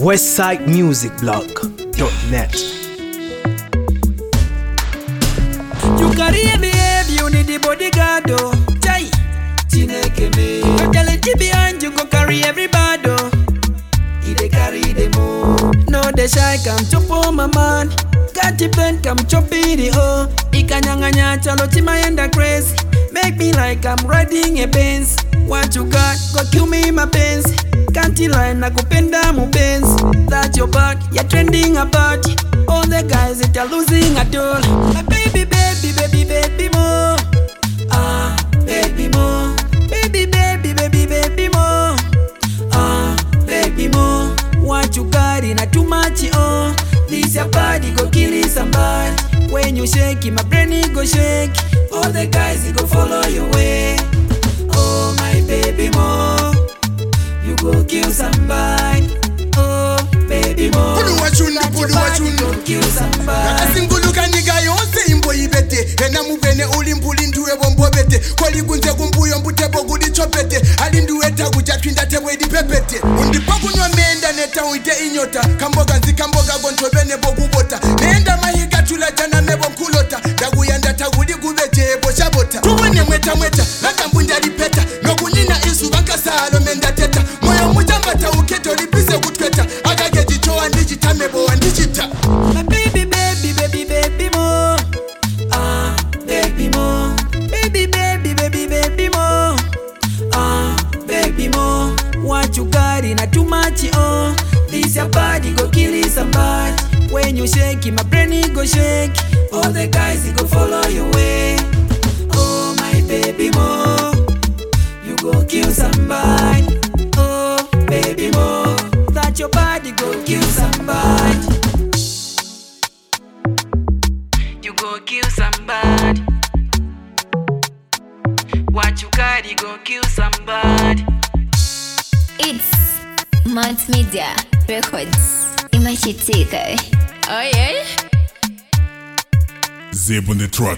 westsidemusicblog.net. You carry a baby, you need the bodyguard, oh. Jai, Chineke me. Go tell it behind you, go carry everybody, oh. He dey carry the move. No, the shy come chop on my man. Got the pen, come chop in the oh. Ikanyanganya chalo chimayenda crazy. Make me like I'm riding a Benz. What you got, go kill me my Benz. Can't lie, nakupenda mupenzi. That your back, you're trending about. All the guys that are losing at all. My baby, baby, baby, baby more. Ah, baby more. Baby, baby, baby, baby more. Ah, baby more. What you got in a too much, oh. This your body go kill somebody. When you shake it, my brain it go shake. All the guys it go follow your way. Oh my baby more. You go kill somebody. Oh baby more. Pudu wachunda, That your pudu body wachunda. go kill somebody. akasinguluka nyika yonse imbo ibete ena mupene uli mbuli ndiwe bombobete kwalikunze kumbuyo mbutebo kuli chopete ali ndiweta kuchatwinda tebwe lipepete undipa kunywa menda neta uite inyota kamboga nzikamboga gontobene bokubota nenda mahika tula jana mebo nkulota ndakuyanda takuli kubetebo chabota tuwene mweta mweta lakambunja lipeta nokunina izuva nkasalo mendateta moyo muchambata uketo lipise kutweta akakechichowa ndichitamebowa ndichita My baby, baby, baby, baby more. Ah, baby more. Baby, baby, baby, baby more. Ah, baby more. What you got in a too much, oh. This your body go kill somebody. When you shake it, my brain it go shake. All the guys it go follow your way. Oh, my baby more. You go kill somebody. Oh, baby more. That your body go kill somebody. You go kill somebody. What you got, you go kill somebody. It's Multimedia Records. Imachitika. Oh yeah? Zeb on the truck.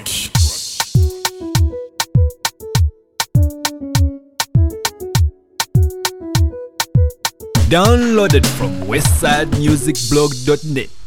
Downloaded from westsidemusicblog.net.